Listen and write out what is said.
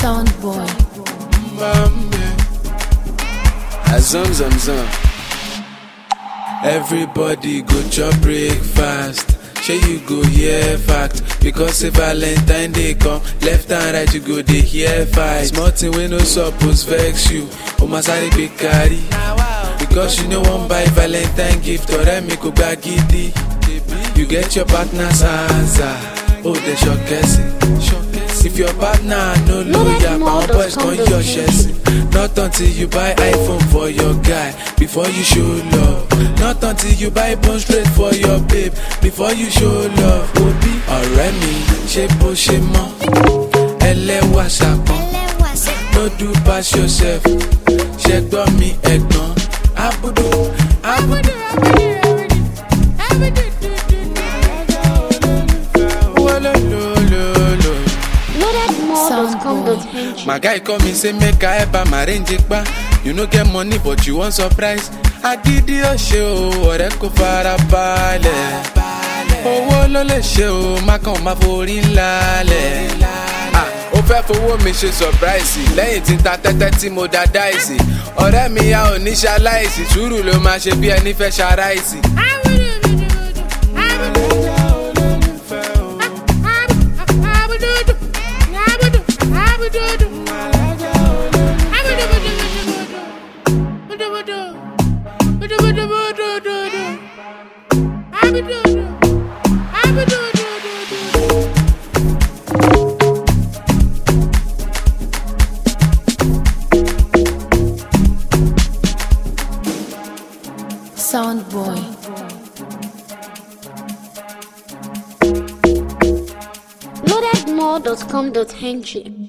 Sound boy. Mbambe. Azam zam zam. Everybody go chop breakfast. Shey you go hear fact because say Valentine dey come left and right you go dey hear fight. Small thing wey no suppose vex you, o ma sáré gbé carry. Because you no wan buy Valentine gift, ọ̀rẹ́ mi kò gba gidi. You get your partner's answer, ó dẹ̀ ṣọ̀kẹ́sì. If your partner no loyal, my boys gon your ṣẹ́sì. Not until you buy iPhone for your guy before you show love. Not until you buy bone straight for your babe before you show love. Obi ọ̀rẹ́ mi ṣe bó ṣe mọ́, ẹlẹ́wà ṣàpọ̀n. No do pass yourself, ṣe gbọ́ mi ẹ̀gbọ́n. Abudu, abudu, wolololo. Soundboy. My guy call me say make I help am arrange pa. You no get money but you wan surprise. Agídí ó ṣe o, ọ̀rẹ́ kò fara balẹ̀. Owó ló lè ṣe o, má kàn má forí ńlá lẹ̀. Ah, Ó fẹ́ fowó mi ṣe surprise lẹ́yìn tí n ta tẹ́tẹ́ tí mo da dáìsì. Ọ̀rẹ́ mi a ò ní ṣaláìsì, sùúrù ló máa ṣe bí ẹni fẹ́ ṣaráìsì. Sound boy. loadedmore.com.ng